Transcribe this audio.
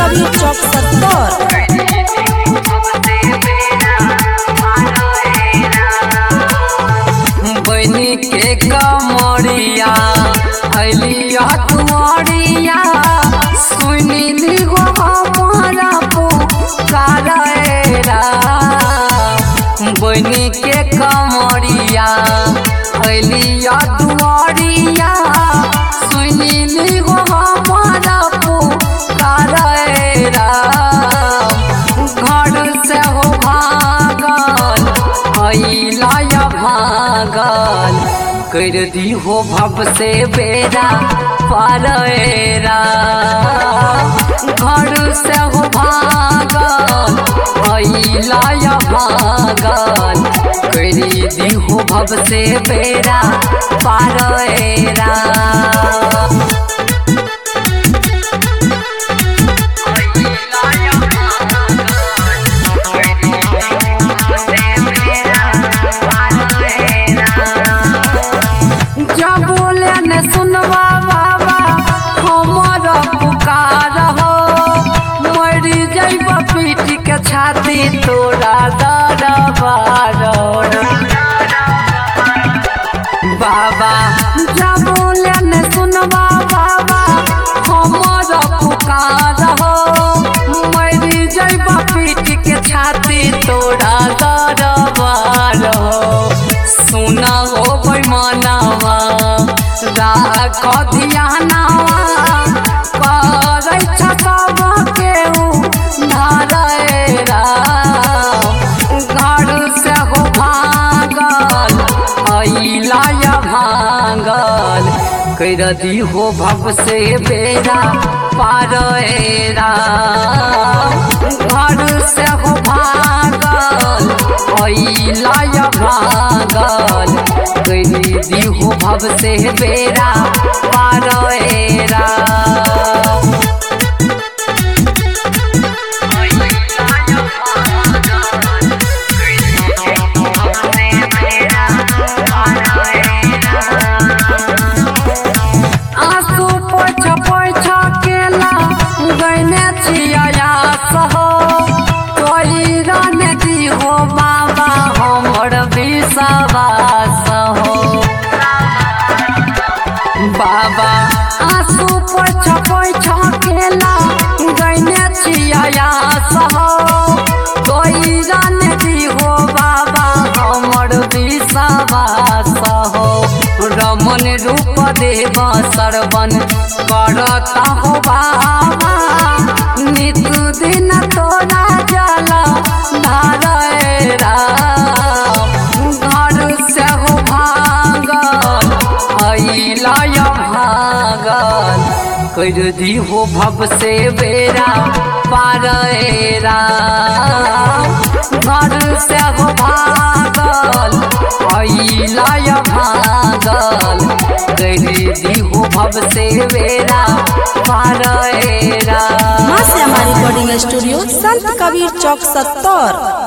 कबीर चौक सत्तर बनी के कमरिया अलिया कुमरिया सुनी दिगो हमारा पुकारेरा बनी के कमरिया अलिया दुआरिया सुनी दिगो हमारा पुकारेरा घर से हो भागल अइला भागल कर दी हो भव से बेरा पारेरा घर से हो भागल अइला भागल कर दी हो भव से बेरा पारेरा जब बोले ने सुनवा बाबा हमर पुकार हो मरी जैब पीट के छाती तोरा दरबार बाबा जब बोले ने सुनवा बाबा हमर पुकार हो मरी जैब पीट के छाती तोरा दरबार हो सुना हो बैमानवा राख ध्यानवा करै छ सबके धारेरा घर से हो भागल अइला भागल कर दी हो भव से बेरा पारेरा घर से हो भागल अइला भागल कर दी हो भव से बेरा पारेरा आंसू पोछ पोछ केला गैने छिया सहो कोई रन दी हो बाबा हमर विश्वास हो बाबा आंसू पोछ पोछ केला गैने छिया सहो कोई रन दी हो बाबा हमर विश्वास हो रमन रूप देव सरवन करता हो बाबा नित दिन तोरा जल धारेरा घर से हो भागल अइला भागल कर दी हो भव से बेरा पारेरा घर से हो भागल अइला भागल कर दी हो भव से बेरा पारेरा माँ से हमारी रिकॉर्डिंग स्टूडियो संत कबीर चौक सत्तर